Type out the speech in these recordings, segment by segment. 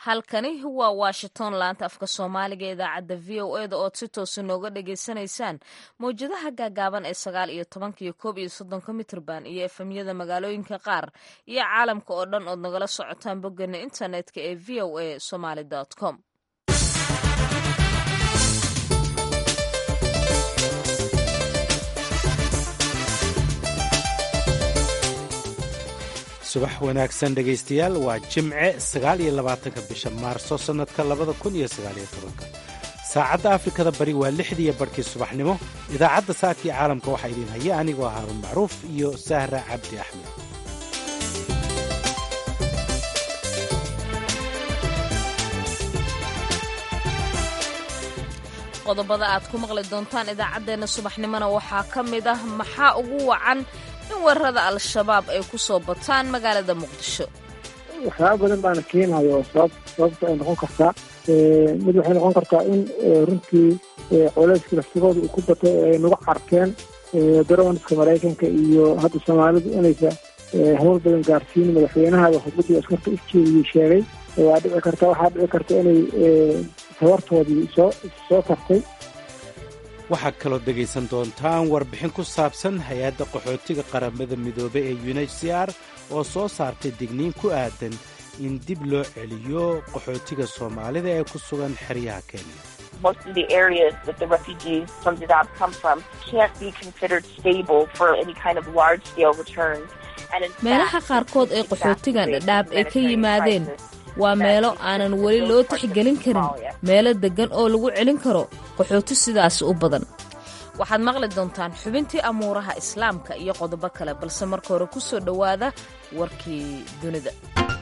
halkani waa washington laanta afka soomaaliga ee idaacadda v o eda ood si toosa nooga dhagaysanaysaan mawjadaha gaagaaban ee sagaal iyo tobanka iyo koob iyo soddonka mitrban iyo efemyada magaalooyinka qaar iyo caalamka oo dhan ood nagala socotaan boggeena internetka ee v o a somaly com subax wanaagsan dhegaystayaal waa jimce sagaal iyo labaatanka bisha maarso sannadka labada kun iyo sagaaliyo tobanka saacadda afrikada bari waa lixdiiyo barhkii subaxnimo idaacadda saakii caalamka waxaa idiin haya anigoo haarun macruuf iyo sahra cabdi axmed qodobada aad ku maqli doontaan idaacaddeenna subaxnimona waxaa ka mid ah maxaa ugu wacan in weerarada al-shabaab ay ku soo bataan magaalada muqdisho waxyaaba badan baana keenayo sabab sababta ay noqon kartaa mid waxay noqon kartaa in runtii coleyska laftigooda uu ku batay ay nagu carkeen darooniska maraykanka iyo hadda soomaalidu inaysa hawl badan gaarsiin madaxweynaha khudbadii askarta u jeediyey sheegay waa dhici karta waxaa dhici karta inay tabartoodii soo soo tartay waxaad kaloo dhegaysan doontaan warbixin ku saabsan hay-adda qaxootiga qaramada midoobe ee unhcr oo soo saartay digniin ku aadan in dib loo celiyo qaxootiga soomaalida ee ku sugan xeryaha kenya meelaha qaarkood ee qaxootigan dhadhaab ay ka yimaadeen waa meelo aanan weli loo tixgelin karin meelo deggan oo lagu celin karo qaxooti sidaasi u badan waxaad maqli doontaan xubintii amuuraha islaamka iyo qodobo kale balse marka hore ku soo dhowaada warkii dunida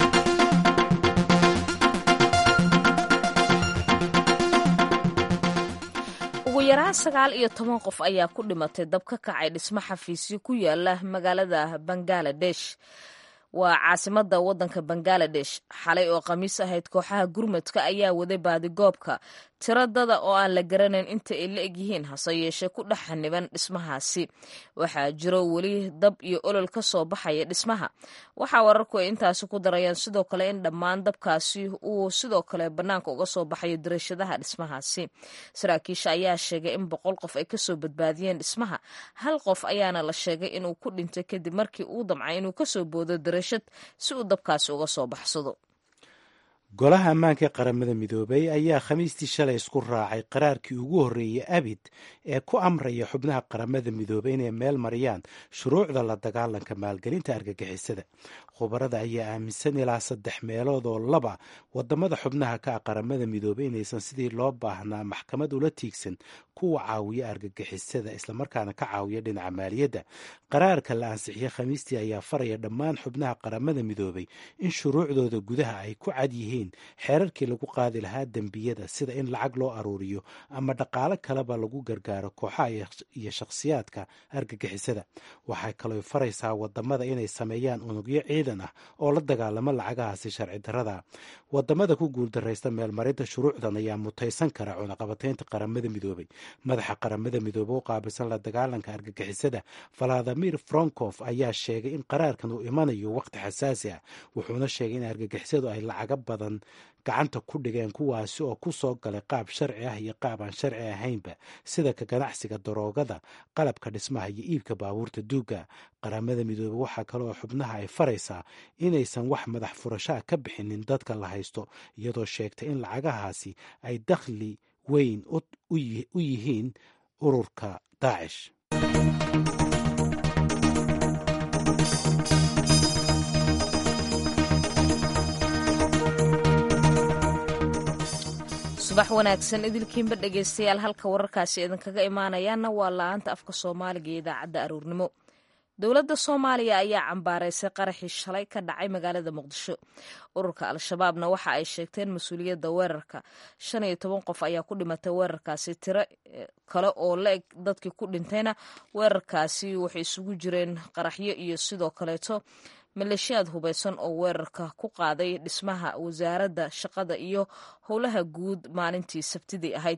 ugu yaraan sagaal iyo toban qof ayaa ku dhimatay dab ka kacay dhismo xafiisyo ku yaala magaalada bangaladesh waa caasimadda waddanka bangaladesh xalay oo khamiis ahayd kooxaha gurmadka ayaa waday baadigoobka tiradada oo aan la garanayn inta ay la egyihiin hase yeeshee ku dhex xaniban dhismahaasi waxaa jiro weli dab iyo olol ka soo baxaya dhismaha waxaa wararku ay intaasi ku darayaan sidoo kale in dhammaan dabkaasi uu sidoo kale bannaanka uga soo baxayo dariishadaha dhismahaasi saraakiisha ayaa sheegay in boqol qof ay kasoo badbaadiyeen dhismaha hal qof ayaana la sheegay inuu ku dhintay kadib markii uu damcay inuu kasoo boodo dariishad si uu dabkaasi uga soo baxsado golaha ammaanka ee qaramada midoobay ayaa khamiistii shalay isku raacay qaraarkii ugu horreeyey abid ee ku amraya xubnaha qaramada midoobay inay meel mariyaan shuruucda la dagaalanka maalgelinta argagixisada khubarada ayaa aaminsan ilaa saddex meelood oo laba wadamada xubnaha ka ah qaramada midoobay inaysan sidii loo baahnaa maxkamad ula tiigsan kuwa caawiya argagixisada islamarkaana ka caawiya dhinaca maaliyadda qaraarka la ansixiyey khamiistii ayaa faraya dhammaan xubnaha qaramada midoobay in shuruucdooda gudaha ay ku cad yihiin xeerarkii lagu qaadi lahaa dembiyada sida in lacag loo aruuriyo ama dhaqaalo kaleba lagu gargaaro kooxaha iyo shakhsiyaadka argagixisada waxay kaloo faraysaa wadamada inay sameeyaan unugyo ciidan ah oo la dagaalamo lacagahaasi sharci darada wadamada ku guuldaraysta meelmarinta shuruucdan ayaa mutaysan kara cunaqabataynta qaramada midoobay madaxa qaramada midoobe u qaabilsan la dagaalanka argagixisada valadimir fronkof ayaa sheegay in qaraarkan uu imanayo waqti xasaasi ah wuxuuna sheegay in argagixisadu ay lacaga badan gacanta ku dhigeen kuwaasi oo ku soo galay qaab sharci ah iyo qaab aan sharci ahaynba sida ka ganacsiga daroogada qalabka dhismaha iyo iibka baabuurta duuga qaramada midoobe waxaa kale oo xubnaha ay faraysaa inaysan wax madax furashaa ka bixinin dadka la haysto iyadoo sheegtay in lacagahaasi ay dakhli weyn u yihiin ururka daacish subax wanaagsan idilkiinba dhegaystayaal halka wararkaasi idinkaga imaanayaana waa la-aanta afka soomaaliga iyo idaacadda aruurnimo dowladda soomaaliya ayaa cambaaraysay qaraxii shalay ka dhacay magaalada muqdisho ururka al-shabaabna waxa ay sheegteen mas-uuliyadda weerarka shan iyo toban qof ayaa ku dhimatay weerarkaasi tiro kale oo la-eg dadkii ku dhintayna weerarkaasi waxay isugu jireen qaraxyo iyo sidoo kaleeto maleeshiyaad hubaysan oo weerarka ku qaaday dhismaha wasaaradda shaqada iyo howlaha guud maalintii sabtidii ahayd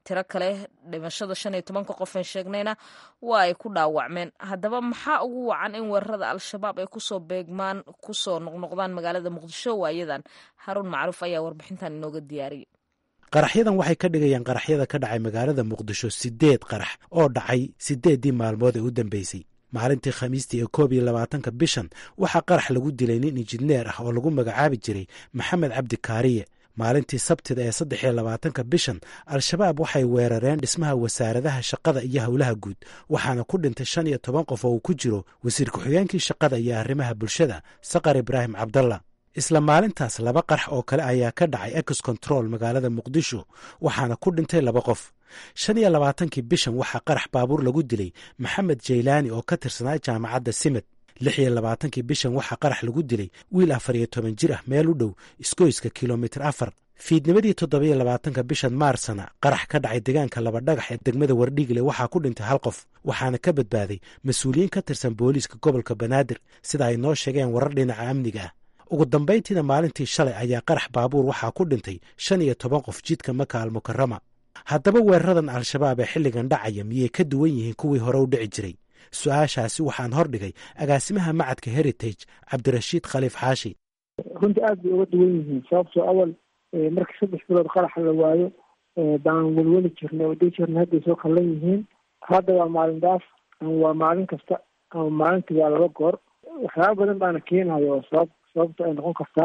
tiro kale dhimashada shan iyo tobanka qof aan sheegnayna waa ay ku dhaawacmeen haddaba maxaa ugu wacan in weerarada al-shabaab ay kusoo beegmaan kusoo noqnoqdaan magaalada muqdisho waayadan haruun macruuf ayaa warbixintan inooga diyaariyay qaraxyadan waxay ka dhigayaan qaraxyada ka dhacay magaalada muqdisho sideed qarax oo dhacay sideeddii maalmood ee u dambeysay maalintii khamiistii ee koob iyo labaatanka bishan waxaa qarax lagu dilay nin injineer ah oo lagu magacaabi jiray maxamed cabdi kaariye maalintii sabtida ee saddex iyo labaatanka bishan al-shabaab waxay weerareen dhismaha wasaaradaha shaqada iyo howlaha guud waxaana ku dhintay shan iyo toban qof oo uu ku jiro wasiir ku-xigeenkii shaqada iyo arrimaha bulshada saqar ibraahim cabdalla isla maalintaas laba qarax oo kale ayaa ka dhacay ex control magaalada muqdisho waxaana ku dhintay laba qof shan iyo labaatankii bishan waxaa qarax baabuur lagu dilay maxamed jaylaani oo ka tirsanaa jaamacadda simed lix iyo labaatankii bishan waxaa qarax lagu dilay wiil afar iyo toban jir ah meel u dhow isgoyska kilomitir afar fiidnimadii toddobiyo labaatanka bishan maarsana qarax ka dhacay deegaanka laba dhagax ee degmada wardhiigle waxaa ku dhintay hal qof waxaana ka badbaaday mas-uuliyiin ka tirsan booliiska gobolka banaadir sida ay noo sheegeen warar dhinaca amniga ah ugu dambayntiina maalintii shalay ayaa qarax baabuur waxaa ku dhintay shan iyo toban qof jidka maka almukarama haddaba weeraradan al-shabaab ee xilligan dhacaya miyay ka duwan yihiin kuwii hore u dhici jiray su-aashaasi waxaan hordhigay agaasimaha macadka heritage cabdirashiid khaliif xaashi runtii aad bay uga duwan yihiin sababtoo awal markii saddex bilood qaraxa la waayo baan welweli jirnay oo dhihi jirnay hadday soo kallan yihiin hadda waa maalin daaf ama waa maalin kasta ama maalintii waa laba goor waxyaaba badan baana keenayo oo sabab sababta ay noqon kartaa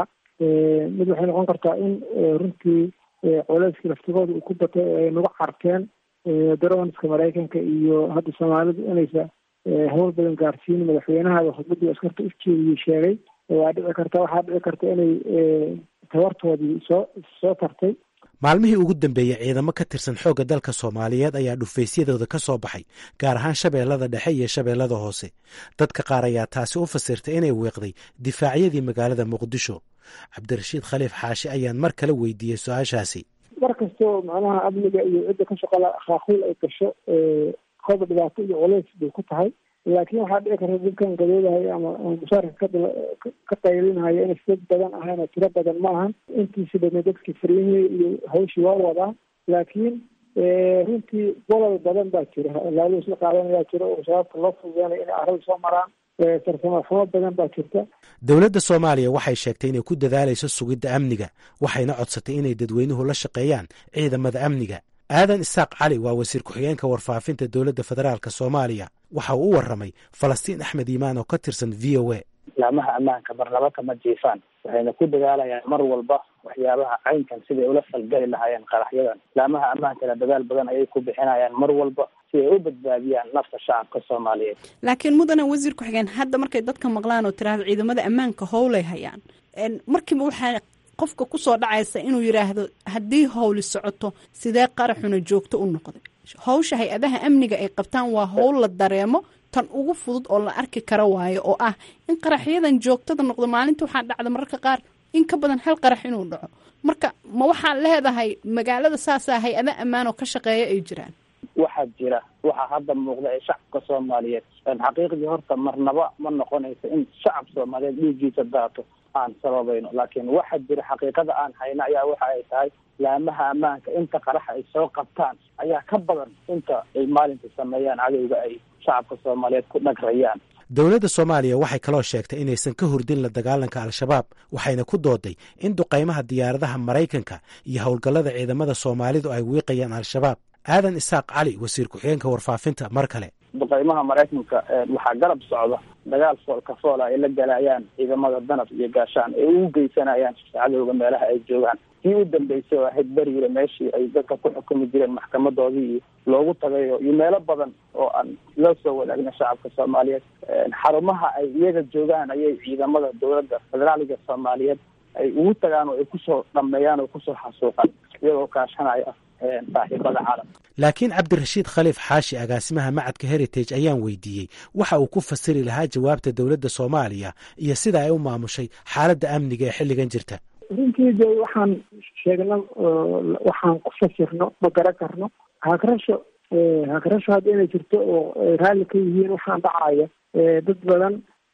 mid waxay noqon kartaa in runtii culeyskii laftigooda uu ku batay ay nagu carteen darooniska maraykanka iyo hadda soomaalidu inaysa hawl badan gaarsiin madaxweynaha khudbadii askarta ujeediyey sheegay waa dhici karta waxaa dhici karta inay tabartoodii soo soo tartay maalmihii ugu dambeeyey ciidamo ka tirsan xoogga dalka soomaaliyeed ayaa dhufaysyadooda ka soo baxay gaar ahaan shabeellada dhexe iyo shabeellada hoose dadka qaar ayaa taasi u fasirtay inay weeqday difaacyadii magaalada muqdisho cabdirashiid khaliif xaashi ayaan mar kale weydiiyey su-aashaasi mar kastoo macnaha amniga iyo cidda ka shaqala khaakuul ay gasho kooba dhibaato iyo culeys bay ku tahay laakiin waxaa dhici karta dadkan gadoodahay ama mushaarka ka qaylinaya inay dad badan ahayn oo tiro badan ma ahan intiisi badna dadkii faryihii iyo hawshii waa wadaa laakiin runtii bolol badan baa jira laalo isla qaadanayaa jira oo shabaabka loo fududeenaya inay arada soo maraan farsamo xumo badan baa jirta dowladda soomaaliya waxay sheegtay inay ku dadaalayso sugidda amniga waxayna codsatay inay dadweynuhu la shaqeeyaan ciidamada amniga aadan isaaq cali waa wasiir ku-xigeenka warfaafinta dowladda federaalk soomaaliya waxa uu u warramay falastiin axmed iimaan oo ka tirsan v o a laamaha ammaanka marnaba kama jiifaan waxayna ku dadaalayaan mar walba waxyaabaha caynkan siday ula falgeli lahaayeen qaraxyadan laamaha ammaankana dadaal badan ayay ku bixinayaan mar walba si ay u badbaadiyaan nafta shacabka soomaaliyeed laakiin mudane wasiir ku-xigeen hadda markay dadka maqlaan oo tiraahdo ciidamada ammaanka howlay hayaan markiiba waxaa qofka kusoo dhacaysa inuu yidhaahdo haddii howli socoto sidee qaraxuna joogto u noqday howsha hay-adaha amniga ay qabtaan waa howl la dareemo tan ugu fudud oo la arki kara waayo oo ah in qaraxyadan joogtada noqdo maalinta waxaa dhacda mararka qaar in ka badan hal qarax inuu dhaco marka ma waxaad leedahay magaalada saasaa hay-ada ammaan oo ka shaqeeya ay jiraan waxaa jira waxaa hadda muuqda ee shacabka soomaaliyeed xaqiiqdii horta marnaba ma noqonayso in shacab soomaaliyeed dhiiggiisa daato aan sababayno laakiin waxaa jira xaqiiqada aan hayno ayaa waxa ay tahay laamaha ammaanka inta qaraxa ay soo qabtaan ayaa ka badan inta ay maalinta sameeyaan cadowga ay shacabka soomaaliyeed ku dhagrayaan dowladda soomaaliya waxay kaloo sheegtay inaysan ka hurdin la dagaalanka al-shabaab waxayna ku dooday in duqaymaha diyaaradaha maraykanka iyo howlgallada ciidamada soomaalidu ay wiiqayaan al-shabaab aadan isaaq cali wasiir ku-xigeenka warfaafinta mar kale duqaymaha maraykanka waxaa garab socda dagaal foolka foola ay la galayaan ciidamada danab iyo gaashaan ay ugu geysanayaan cadowga meelaha ay joogaan kii u dambeysay oo ahayd beriire meeshii ay dadka ku xukumi jireen maxkamadoodii iyo loogu tagayo iyo meelo badan oo aan loo soo wadaagna shacabka soomaaliyeed xarumaha ay iyaga joogaan ayay ciidamada dowladda federaaliga soomaaliyeed ay ugu tagaan oo ay kusoo dhameeyaan oo kusoo xasuuqaan iyagoo kaashanaya saaxiibada caalamka laakiin cabdirashiid khaliif xaashi agaasimaha macadka heritage ayaan weydiiyey waxa uu ku fasiri lahaa jawaabta dowladda soomaaliya iyo sida ay u maamushay xaaladda amniga ee xilligan jirta runtii de waxaan sheegno waxaan ku fasirno ma garan karno hagrasho hagrasho hadda inay jirto oo ay raalli ka yihiin waxaan dhacaya dad badan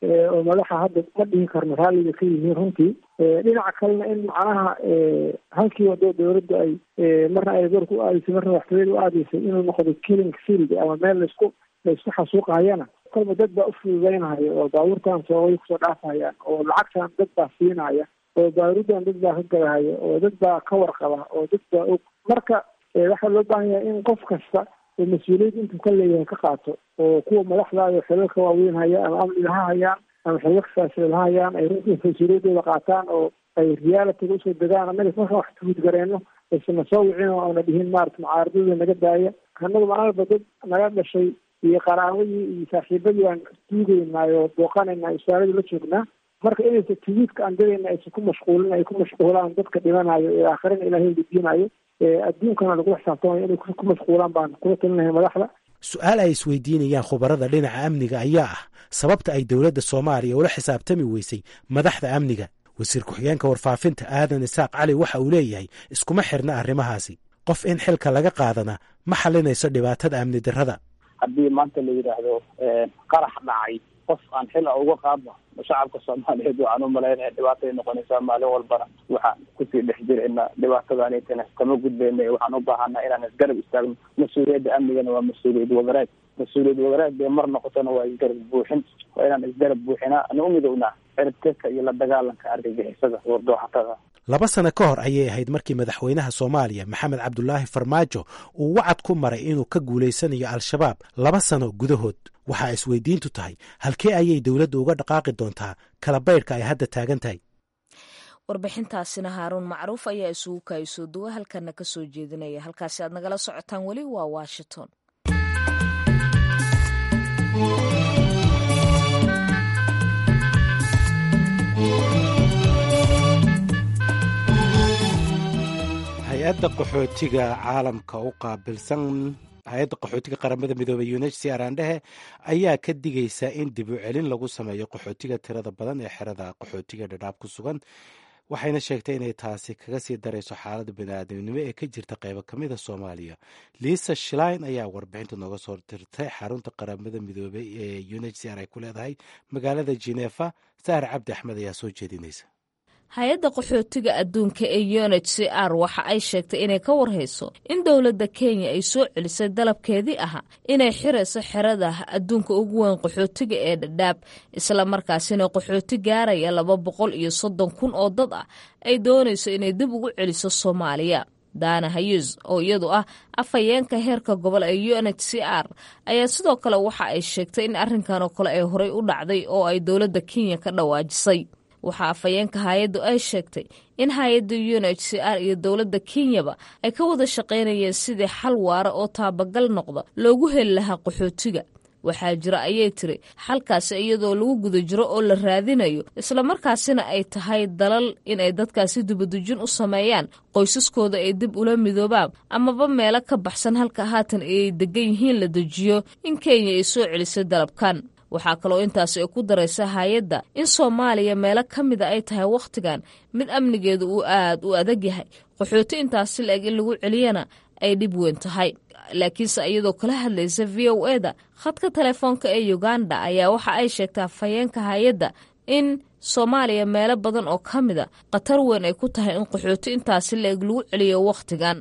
oo madaxa hadda ma dhihi karno raalliga ka yihiin runtii dhinaca kalena in macnaha halkii wado dowladda ay marna ay goorka u aadaysay marna waxtooyada u aadaysay inuu noqdo killing field ama meel laisku laisku xasuuqahayana kolba dad baa ufududeynaya oo baabuurtan soogay kusoo dhaafayaan oo lacagtan dad baa siinaya oo baarudan dad baa ka gadahaya oo dad baa ka warqaba oo dad baa og marka waxaa loo baahan yahay in qof kasta oo mas-uuliyad intuu ka leeyahay ka qaato oo kuwa madaxdaada xilalka waaweyn haya ama amniga ha hayaan ama xilalka siyaasiyeed ha hayaan ay runtii mas-uuliyaddooda qaataan oo ay realitiga usoo degaan annaga marka wax tuhud gareenno aysana soo wicin oo aana dhihin maarata mucaaradada naga daaya annaga maalba dad naga dhashay iyo qaraabadii iyo saaxiibadii aan duugeynaayo booqanaynaa isaaladii la joognaa marka inaysa tuwiidka aan dadayna aysan ku mashquulin ay ku mashquulaan dadka dhimanayo ee aakhirana ilaahay weydiinayo adduunkana lagula xisaabtamayo inay ku mashquulaan baan kula talinahay madaxda su-aal ay isweydiinayaan khubarada dhinaca amniga ayaa ah sababta ay dowladda soomaaliya ula xisaabtami weysay madaxda amniga wasiir ku-xigeenka warfaafinta aadan isaaq cali waxa uu leeyahay iskuma xirna arrimahaasi qof in xilka laga qaadana ma xalinayso dhibaatada amni darrada haddii maanta la yidhaahdo qarax dhacay qof aan xil a uga qaadno shacabka soomaaliyeed waxaan u malaynaya dhibaatay noqonaysaa maalin walbana waxaan kusii dhex jirayna dhibaatadaanitana kama gudbayna waxaan u baahanaa inaan isgarab istaagno mas-uuliyadda amnigana waa mas-uuliyad wadareed mas-uuliyad wadareed dee mar noqotona waa isgarab buuxin waa inaan isgarab buuxinaa ana u midownaa ciribtirka iyo la dagaalanka argagixisada wardooxatada laba sano ka hor ayay ahayd markii madaxweynaha soomaaliya maxamed cabdulaahi farmaajo uu wacad ku maray inuu ka guulaysanayo al-shabaab laba sano gudahood waxaa isweydiintu tahay halkee ayay dowladda uga dhaqaaqi doontaa kala baydhka ay hadda taagan tahay warbixintaasina haaruun macruuf ayaa isugu kaayisoo duwa halkana ka soo jeedinaya halkaasi aad nagala socotaan weli waa washington hay-adda qaxootiga caalamka u qaabilsan hay-adda qaxootiga qaramada midoobey unhcr aandhehe ayaa ka digaysa in dib u celin lagu sameeyo qaxootiga tirada badan ee xerada qaxootiga dhadhaab ku sugan waxayna sheegtay inay taasi kaga sii darayso xaaladda baniaadamnimo ee ka jirta qeybo ka mida soomaaliya liisa shlein ayaa warbixinta nooga soo dirtay xarunta qaramada midoobey ee unhcr ay ku leedahay magaalada genefa sahar cabdi axmed ayaa soo jeedinaysa hay-adda qaxootiga adduunka ee unh c r waxa ay sheegtay inay ka warhayso in dowladda kenya ay soo celisay dalabkeedii ahaa inay xirayso xerada adduunka ugu weyn qaxootiga ee dhadhaab isla markaasina qaxooti gaaraya laba boqol iyo soddon kun oo dad ah ay doonayso inay dib ugu celiso soomaaliya daana hayes oo iyadu ah afhayeenka heerka gobol ee u n h c r ayaa sidoo kale waxa ay sheegtay in arrinkan oo kale ay horey u dhacday oo ay dowladda kenya ka dhawaajisay waxaa afhayeenka hay-addu ay sheegtay in hay-adda u n h c r iyo dowladda kenyaba ay ka wada shaqaynayeen sidii xal waara oo taabagal noqda loogu heli lahaa qaxootiga waxaa jira ayay tiri xalkaasi iyadoo lagu guda jiro oo la raadinayo islamarkaasina ay tahay dalal inay dadkaasi dibadujin u sameeyaan qoysaskooda ay dib ula midoobaan amaba meelo ka baxsan halka haatan ay degan yihiin la dejiyo in kenya ay soo celisay dalabkan waxaa kaloo intaasi ay ku daraysa hay-adda in soomaaliya meelo ka mida ay tahay wakhtigan mid amnigeedu uu aad u adag yahay qaxooti intaasi la-eg in lagu celiyana ay dhib weyn tahay laakiinse iyadoo kala hadlaysa v o e da khadka telefoonka ee uganda ayaa waxa ay sheegtaa afhayeenka hay-adda in soomaaliya meelo badan oo ka mida khatar weyn ay ku tahay in qaxooti intaasi la-eg lagu celiyo wakhtigan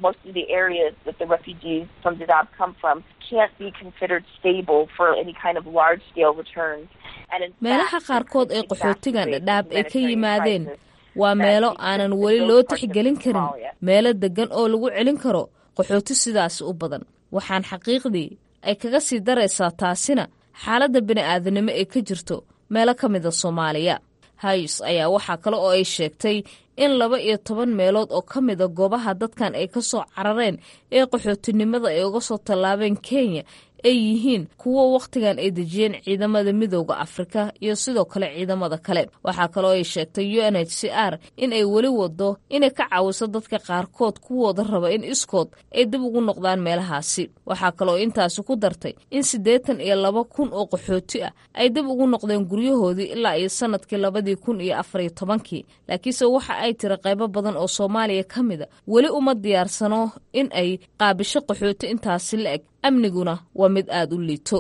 meelaha qaarkood ee qaxootigan dhadhaab ay ka yimaadeen waa meelo aanan weli loo tixgelin karin meelo deggan oo lagu celin karo qaxooti sidaasi u badan waxaan xaqiiqdii ay kaga sii daraysaa taasina xaaladda bini'aadanimo ee ka jirto meelo ka mida soomaaliya hayes ayaa waxaa kale oo ay sheegtay in laba iyo toban meelood oo ka mida goobaha dadkan ay ka soo carareen ee qaxootinimada ay uga soo tallaabeen kenya ay yihiin kuwo wakhtigan ay dejiyeen ciidamada midooda afrika iyo sidoo kale ciidamada kale waxaa kaloo ay sheegtay u n h c r in ay weli wado inay ka caawiso dadka qaarkood kuwooda raba in iskood ay dib ugu noqdaan meelahaasi waxaa kaloo intaasi ku dartay in siddeetan iyo laba kun oo qaxooti ah ay dib ugu noqdeen guryahoodii ilaa iyo sanadkii labadii kun iyo afariyo tobankii laakiinse waxa ay tiri qaybo badan oo soomaaliya ka mida weli uma diyaarsano in ay qaabisho qaxooti intaasi la eg amniguna waa mid aada u liito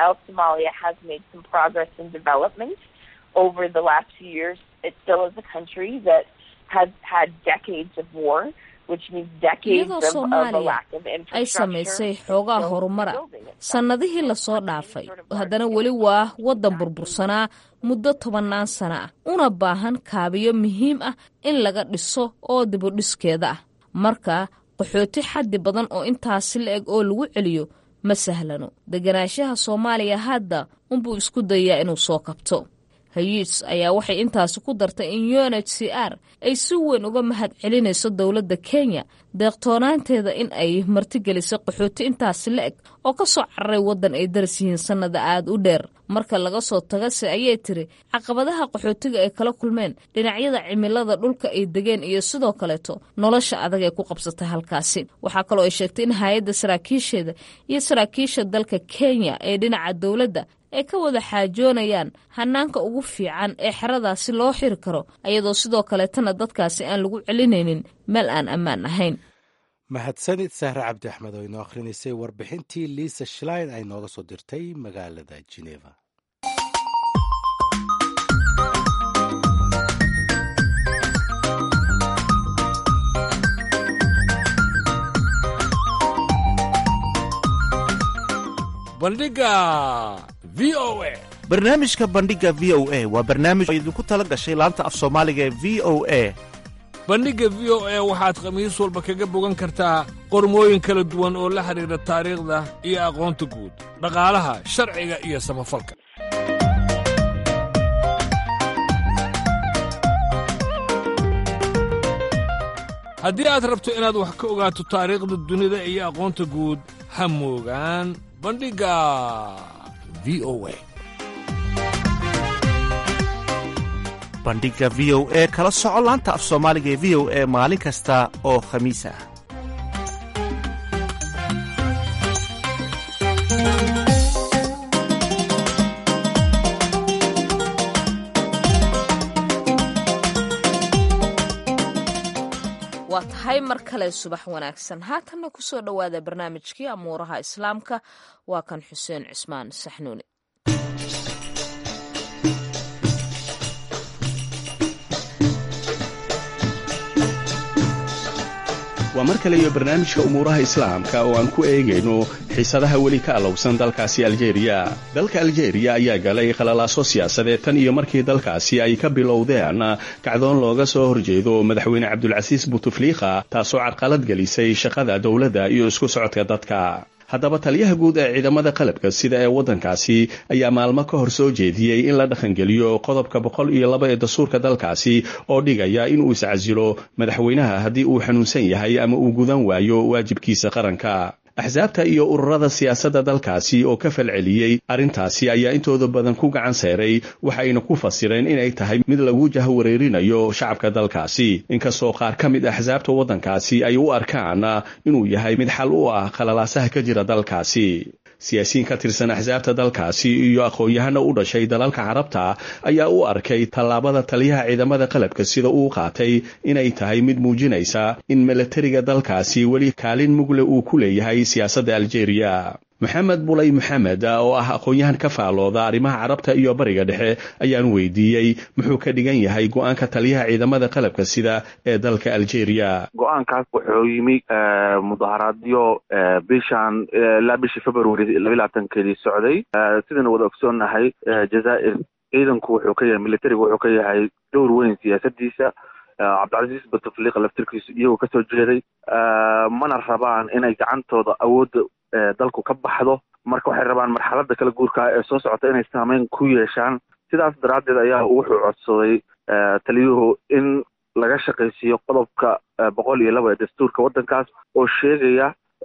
iyadoo soomaaliya ay samaysay xoogaa horumara sannadihii lasoo dhaafay haddana weli waa waddan burbursanaa muddo tobannaan sana ah una baahan kaabiyo muhiim ah in laga dhiso oo dibudhiskeeda ah marka qaxooti xaddi badan oo intaasi la eg oo lagu celiyo ma sahlano deganaanshaha soomaaliya hadda unbuu isku dayaa inuu soo kabto hayis ayaa waxay intaasi ku dartay in u n h c r ay si weyn uga mahad celinayso dowladda kenya deeqtoonaanteeda in ay martigelisay qaxooti intaasi la eg oo ka soo cararay waddan ay daras yihiin sannada aada u dheer marka laga soo tagase ayay tiri caqabadaha qaxootiga ay kala kulmeen dhinacyada cimilada dhulka ay degeen iyo sidoo kaleeto nolosha adag ee ku qabsatay halkaasi waxaa kaloo ay sheegtay in hay-adda saraakiisheeda iyo saraakiisha dalka kenya ee dhinaca dowladda ay ka wada xaajoonayaan hanaanka ugu fiican ee xeradaasi loo xiri karo ayadoo sidoo kaleetana dadkaasi aan lagu celinaynin meel aan ammaan ahayn mahadsanid sahre cabdi axmed oo inoo akhrinaysay warbixintii liisa shlein ay nooga soo dirtay magaalada geneva bandhiga v o a barnaamijka bandhiga v o a waa barnaamij oo idinku tala gashay laanta af soomaaliga ee v o a bandhigga v o a waxaad khamiis walba kaga bogan kartaa qormooyin kala duwan oo la xidhiidha taariikhda iyo aqoonta guud dhaqaalaha sharciga iyo samafalka haddii aad rabto inaad wax ka ogaato taariikhda dunida iyo aqoonta guud ha moogaan bandhigga v o a bandhigga v o e kala soco laanta af soomaaliga ee v o e maalin kasta oo khamiis ah waa tahay mar kale subax wanaagsan haatanna ku soo dhowaada barnaamijkii amuuraha islaamka waa kan xuseen cismaan saxnuuni waa mar kale iyo barnaamijka umuuraha islaamka oo aan ku eegayno xiisadaha weli ka alowsan dalkaasi aljeeriya dalka aljeeriya ayaa galay khalalaaso siyaasadeed tan iyo markii dalkaasi ay ka bilowdeen kacdoon looga soo horjeedo madaxweyne cabdulcasiis butufliikha taasoo carqalad gelisay shaqada dowladda iyo isku socodka dadka haddaba taliyaha guud ee ciidamada qalabka sida ee waddankaasi ayaa maalmo ka hor soo jeediyey in la dhaqangeliyo qodobka boqol iyo laba ee dastuurka dalkaasi oo dhigaya inuu iscasilo madaxweynaha haddii uu xanuunsan yahay ama uu gudan waayo waajibkiisa qaranka axsaabta iyo ururada siyaasadda dalkaasi oo ka falceliyey arrintaasi ayaa intooda badan ku gacan seeray waxayna ku fasireen inay tahay mid lagu jahwareerinayo shacabka dalkaasi inkastoo qaar ka mid axsaabta waddankaasi ay u arkaan inuu yahay mid xal u ah khalalaasaha ka jira dalkaasi siyaasiyiin ka tirsan axsaabta dalkaasi iyo aqoon-yahana u dhashay dalalka carabta ayaa u arkay tallaabada taliyaha ciidamada qalabka sida uu qaatay inay tahay mid muujinaysa in milatariga dalkaasi weli kaalin mugle uu ku leeyahay siyaasadda aljeeriya maxamed bulay maxamed oo ah aqoon-yahan ka faalooda arrimaha carabta iyo bariga dhexe ayaan weydiiyey muxuu ka dhigan yahay go-aanka taliyaha ciidamada qalabka sida ee dalka aljeeriya go-aankaas wuxuu yimi mudaharaadyo bishan ilaa bishii february laba labaatankeedii socday sidaynu wada ogsoonnahay jazaa'ir ciidanku wuxuu ka yahay militarigu wuxuu ka yahay dowr weyn siyaasadiisa cabdilcasiis batufliiqa laftirkiisu iyagoo kasoo jeeday mana rabaan inay gacantooda awoodda dalku ka baxdo marka waxay rabaan marxaladda kala guurka ee soo socota inay saameyn ku yeeshaan sidaas daraaddeed ayaa wuxuu codsaday taliyuhu in laga shaqaysiiyo qodobka boqol iyo laba ee dastuurka waddankaas oo sheegaya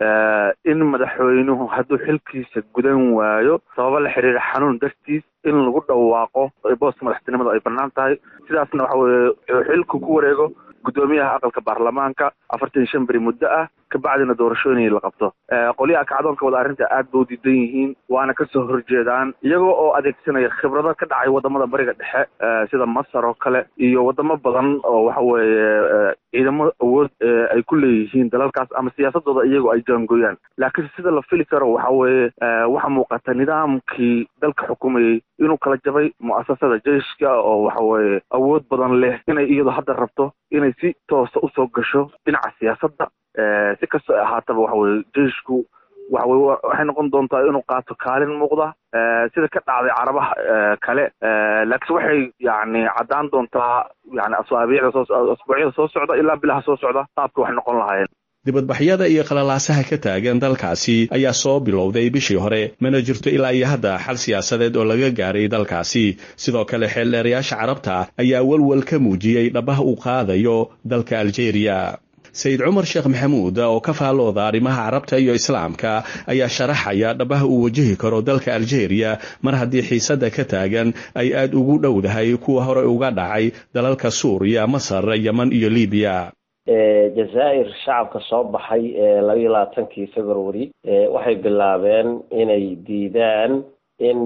in madaxweynuhu hadduu xilkiisa gudan waayo sababo la xiriira xanuun dartiis in lagu dhawaaqo booska madaxtinimada ay bannaan tahay sidaasna waxa weye xilku ku wareego guddoomiyaha aqalka baarlamaanka afartan iyo shan beri muddo ah kabacdina doorashooyin la qabto qolyaha kacdoonka wada arrinta aad ba u diidan yihiin waana kasoo horjeedaan iyagoo oo adeegsanaya khibrado ka dhacay wadamada bariga dhexe sida masar oo kale iyo wadamo badan oo waxa weeye ciidamo awood ay ku leeyihiin dalalkaas ama siyaasadooda iyagoo ay jaangooyaan laakiin sida la fili karo waxa weeye waxaa muuqata nidaamkii dalka xukumayey inuu kala jabay mu'asasada jeiska oo waxa weeye awood badan leh inay iyadu hadda rabto inay si toosa usoo gasho dhinaca siyaasadda si kastoo ahaataba waxa weye jeishku waxa weye waxay noqon doontaa inuu qaato kaalin muuqda sida ka dhacday carabaha kale laakiin waxay yani caddaan doontaa yani asaabiicda soo asbuucyada soo socda ilaa bilaha soo socda qaabka waxay noqon lahaayeen dibadbaxyada iyo qalalaasaha ka taagan dalkaasi ayaa soo bilowday bishii hore mana jirto ilaa iyo hadda xal siyaasadeed oo laga gaaray dalkaasi sidoo kale xeeldheerayaasha carabta ayaa welwel ka muujiyey dhabaha uu qaadayo dalka aljeeriya sayid cumar sheekh maxamuud oo ka faallooda arrimaha carabta iyo islaamka ayaa sharaxaya dhabaha uu wajahi karo dalka aljeeriya mar haddii xiisadda ka taagan ay aad ugu dhowdahay kuwa hore uga dhacay dalalka suuriya masar yeman iyo libiya jazaa'ir shacabka soo baxay ee labayo labaatankii february waxay bilaabeen inay diidaan in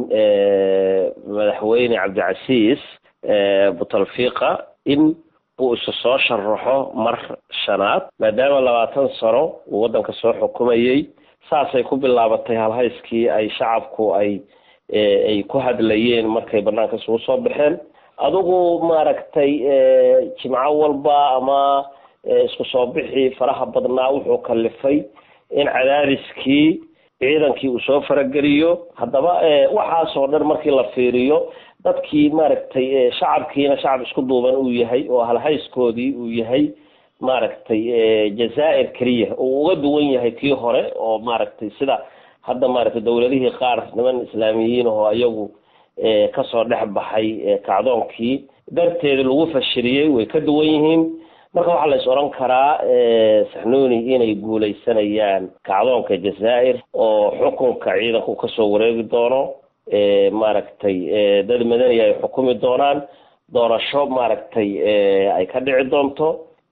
madaxweyne cabdicasiis butalfiqa in uu isu soo sharaxo mar shanaad maadaama labaatan sano uu waddanka soo xukumayey saasay ku bilaabatay halhayskii ay shacabku ay ay ku hadlayeen markay banaanka isugu soo baxeen adigu maaragtay jimco walba ama isku soo bixii faraha badnaa wuxuu kalifay in cadaadiskii ciidankii uu soo farageliyo haddaba waxaasoo dhan markii la fiiriyo dadkii maaragtay shacabkiina shacab isku duuban uu yahay oo halhayskoodii uu yahay maaragtay jazaa'ir keliya uu uga duwan yahay kii hore oo maaragtay sida hadda maaragtay dowladihii qaar niman islaamiyiin oo iyagu kasoo dhex baxay kacdoonkii darteeda lagu fashiliyey way ka duwan yihiin marka waxaa la is odhan karaa saxnuuni inay guuleysanayaan kacdoonka jazaa'ir oo xukunka ciidanku kasoo wareegi doono maaragtay dad madani ay xukumi doonaan doorasho maaragtay ay ka dhici doonto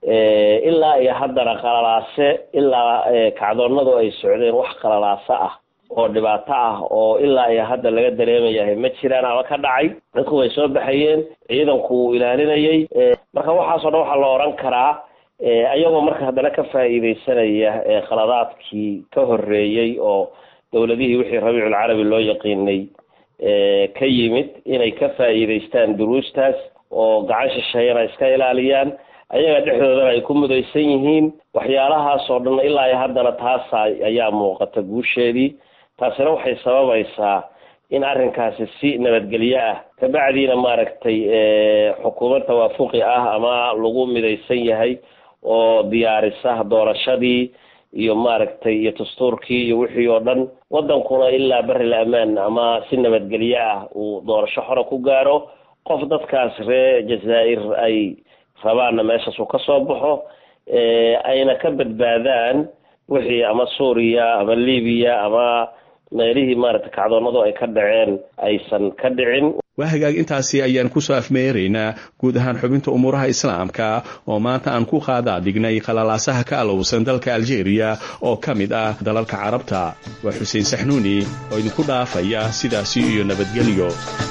ilaa iyo haddana qalalaase ilaa kacdoonadu ay socdeen wax qalalaase ah oo dhibaato ah oo ilaa iyo hadda laga dareemayahay ma jiraan ama ka dhacay dadku way soo baxayeen ciidanku wuu ilaalinayay marka waxaasoo dhan waxaa la odhan karaa ayagoo marka haddana ka faa'iideysanaya qaladaadkii ka horreeyey oo dowladihii wixii rabiiculcarabi loo yaqiinay ka yimid inay ka faa'iideystaan duruustaas oo gacan shisheeyana iska ilaaliyaan ayaga dhexdoodana ay ku mudaysan yihiin waxyaalahaasoo dhan ilaa iyo haddana taasa ayaa muuqata guusheedii taasina waxay sababaysaa in arrinkaasi si nabadgelyo ah kabacdiina maaragtay xukuumad tawaafuqi ah ama lagu midaysan yahay oo diyaarisa doorashadii iyo maaragtay iyo dastuurkii iyo wixii oo dhan waddankuna ilaa bari la amaan ama si nabadgelyo ah uu doorasho xora ku gaaro qof dadkaas ree jazaa'ir ay rabaanna meeshaas uu ka soo baxo ayna ka badbaadaan wixii ama suuriya ama libiya ama meelihii maaragtay kacdoonadu ay ka dhaceen aysan ka dhicin waa hagaag intaasi ayaan kusoo afmeeraynaa guud ahaan xubinta umuuraha islaamka oo maanta aan ku qaadaa dhignay qalalaasaha ka alowsan dalka aljeeriya oo ka mid ah dalalka carabta waa xuseen saxnuuni oo idinku dhaafaya sidaasi iyo nabadgelyo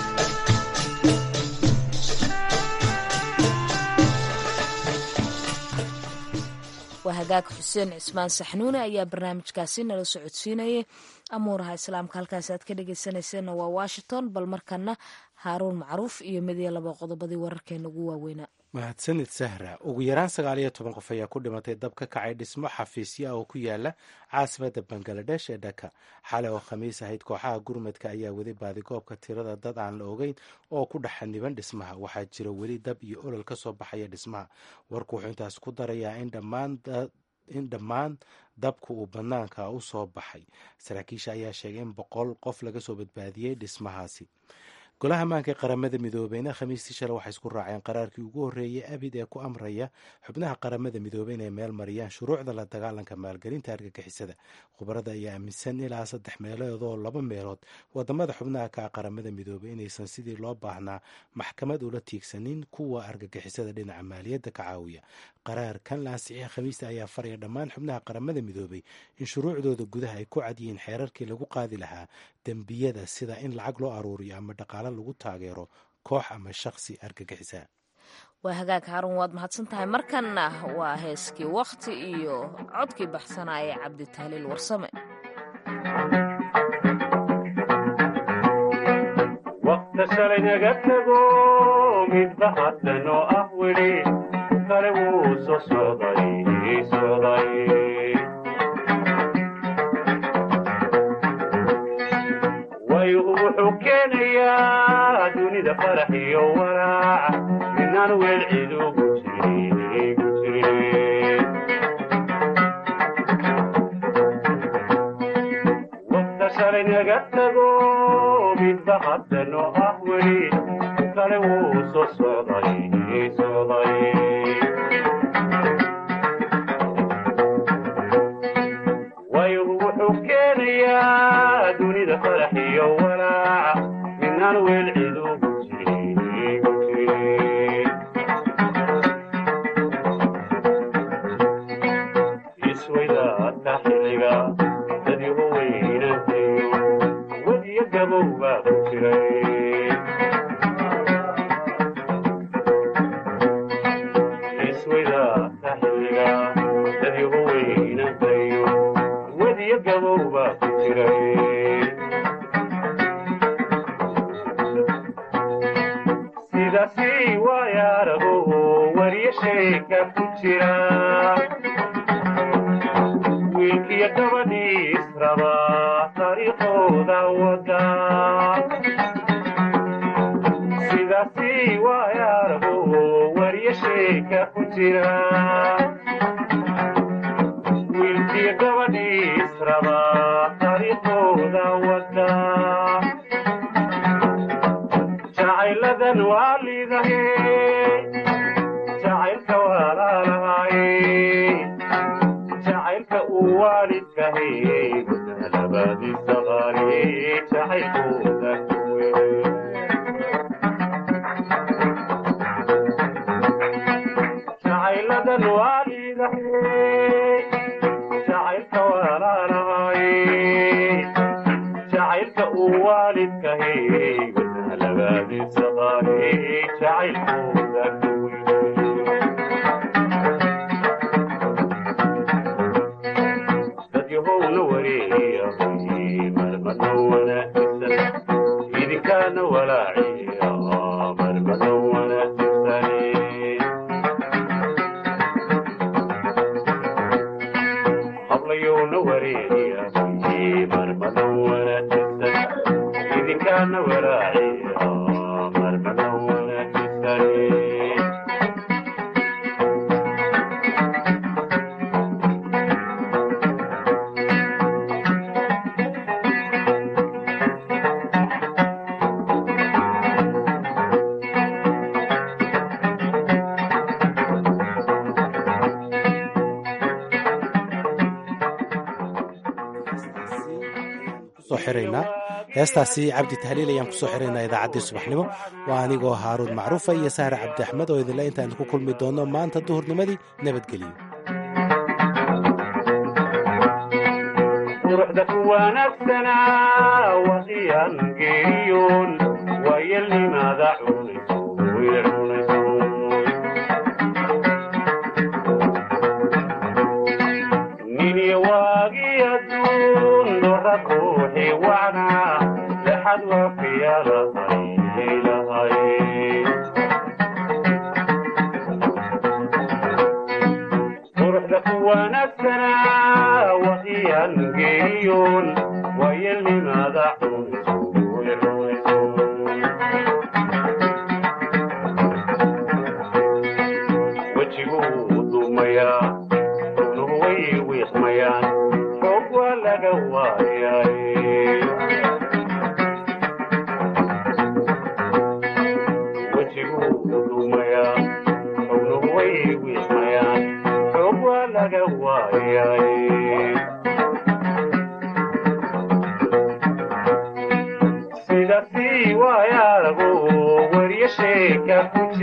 waa hagaag xuseen cismaan saxnuune ayaa barnaamijkaasi nala socodsiinayay amuuraha islaamka halkaasi aad ka dhegeysanayseena waa washington bal markana haaruun macruuf iyo mid iyo laba qodobadii wararkeena ugu waaweynaa mahadsanid sahra ugu yaraan sagaal iyo toban qof ayaa ku dhimatay dab ka kacay dhismo xafiisya oo ku yaala caasimada bangaladesh ee dhaka xalay oo khamiis ahayd kooxaha gurmadka ayaa weli baadigoobka tirada dad aan la ogeyn oo ku dhex xaniban dhismaha waxaa jira weli dab iyo olol ka soo baxaya dhismaha warku wuxuu intaas ku darayaa in dhammaan in dhammaan dabku uu banaanka u soo baxay saraakiisha ayaa sheegay in boqol qof laga soo badbaadiyey dhismahaasi golaha ammaanka ee qaramada midoobeyna khamiistii shalay waxay isku raaceen qaraarkii ugu horreeyey abid ee ku amraya xubnaha qaramada midoobey inay meel mariyaan shuruucda la dagaalanka maalgelinta argagixisada khubarada ayaa aaminsan ilaa saddex meelood oo laba meelood wadamada xubnaha ka qaramada midoobey inaysan sidii loo baahnaa maxkamad ula tiigsanin kuwa argagixisada dhinaca maaliyadda ka caawiya qaraarkan la ansixiyay khamiista ayaa faraya dhammaan xubnaha qaramada midoobey in shuruucdooda gudaha ay ku cadyihiin xeerarkii lagu qaadi lahaa dembiyada sida in lacag loo aruuriyo ama dhaqaalo lagu taageero koox ama shaqsi argagixisa waa hagaag haarun waad mahadsan tahay markanna waa heeskii wakhti iyo codkii baxsanaya cabditahliil warsame waqta shalay naga tago midba haddan oo ah weli kale wuu soo socday socday wayu wuxuu keenayaa dunida farax iyo walaac midnaan weel cid ugu jirin ugu jirin waqta shalay naga tago midba haddan oo ah weli kale wuu soo socday socday wayu wuxuu keenayaa dunida farax iyo walaac midnaan weel cid ugu jirin ugu jirin iswaydaadka xilliga dadyahu weynantayo wadiyo gabow baa ku jiray iswaydaadka xilliga dadyahu weynantayo wadiyo gabow baa ku jiray sidaasi waayaarago wariyo sheeka ku jira wiilkiyo gabadhii israba taariikhooda wada sidaasi waayaarago wariyo sheeka ku jira wiilkiyo gabadhii israba taariikhooda wada jacayladan waa liidahe jacaylka waa laalahay jacaylka uu waalidkahay gudaha labaadiisa qaali jacaylkooda kuweye jacayladan waa liidahay jacaylka waa laalahay jacaylka uu waalidkahay gudaha labaadiisa qaali jacaylkooda dadyahowna wareeyay marmada wanaagsan idinkaana walaaciya marmada wanaagsan hablayowna wareeyay marmada wanaagsan idinkaana walaaciya marmada wanaagsan kusoo xiraynaa heestaasi cabdi tahliil ayaan kusoo xiraynaa idaacaddii subaxnimo waa anigoo haaruun macruufa iyo sahre cabdi axmed oo idinle intaan ku kulmi doonno maanta duhurnimadii nabadgelyo quruxda ku wanaagsanaa waqiyaan geeriyoon waayelnimaada cunayso way cunayso niniyo waagii adduun dora ruuxii wacnaa lexad waafiya lahay lahay quruxda ku wanaagsanaa waqiyaan geeriyoon waayelnimaada cunayso way cunayso wejiguu dumayaa rugnuhu way wiiqmayaan xoog waa laga waayay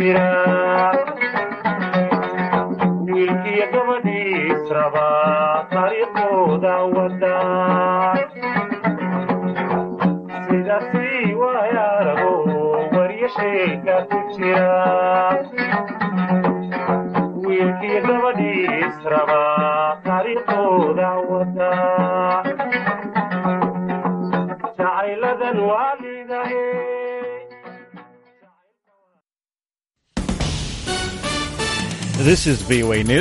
jira wiilkiyo gabadhiis raba taariikhooda wada sidaasi waayaarago waryo sheeka ku jira wiilkiyo gabadhiis raba taariikhooda wada jacayladan waalidahe This is VOA News.